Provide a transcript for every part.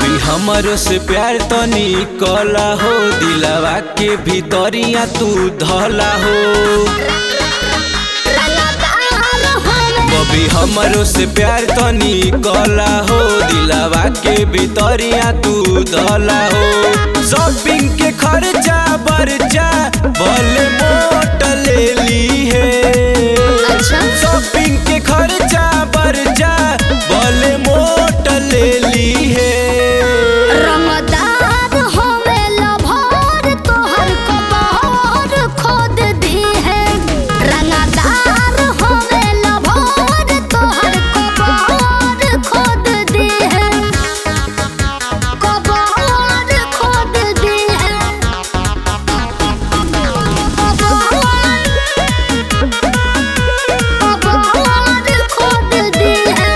बबी हमरो से प्यार तनी कला हो दिलवा के भीतरिया तू धला हो रंगदार हवे बबी हमरो से प्यार तनी कला हो दिलवा के भीतरिया तू धला हो शॉपिंग के खर्चा बर्चा भले मोट ले ली है अच्छा शॉपिंग के खर्चा बर्चा भले मोट ले ली है रंगदार हवे लभर तोहर कबर खोद दी है रंगदार हवे लभर तोहर कबर खोद दी है कबर खोद दी है कबर खोद दी है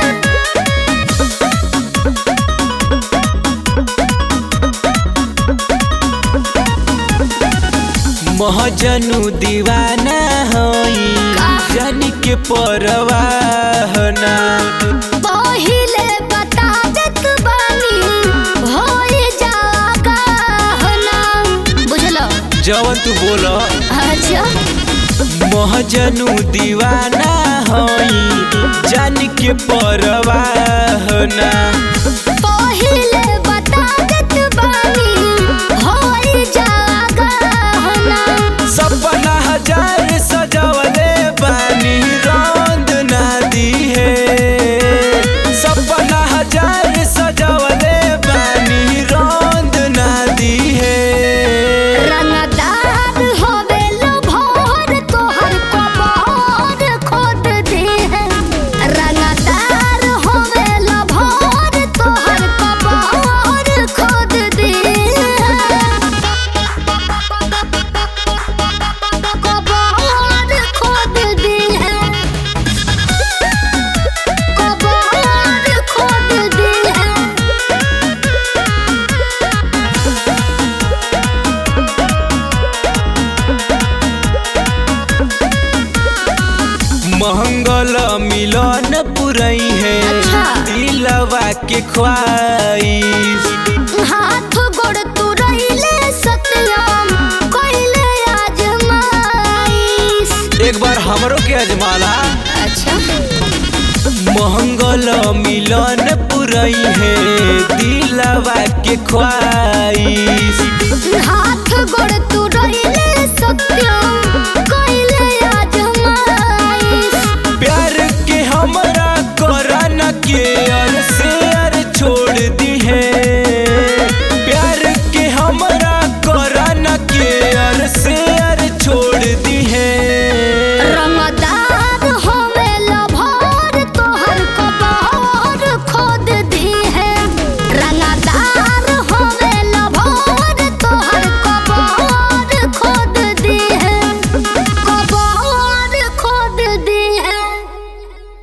महजनु दीवाना होई जन के परवाहना पहिले बता देत बानी होई जागा हना बुझलो जवन तू बोल अच्छा महजनु दीवाना होई जन के परवाहना पहिले बता देत बानी होई जागा हना सपना हजार सजवले बानी रंग ना दी है सपना हजार सजवले बानी रंग ना दी है रंगदार होवे लभर तोहर कबर खोद दे है रंगदार होवे लभर तोहर कबर खोद दे कबर खोद दे है कबर खोद दे है मंगल मिलन पुरई है अच्छा। दिलवा के ख्वाहिश हाथ गोड़ तुरैले सत्यम कोइले आजमाइश एक बार हमरो के अजमाला अच्छा मंगल मिलन पुरई है दिलवा के ख्वाहिश हाथ गोड़ तुरैले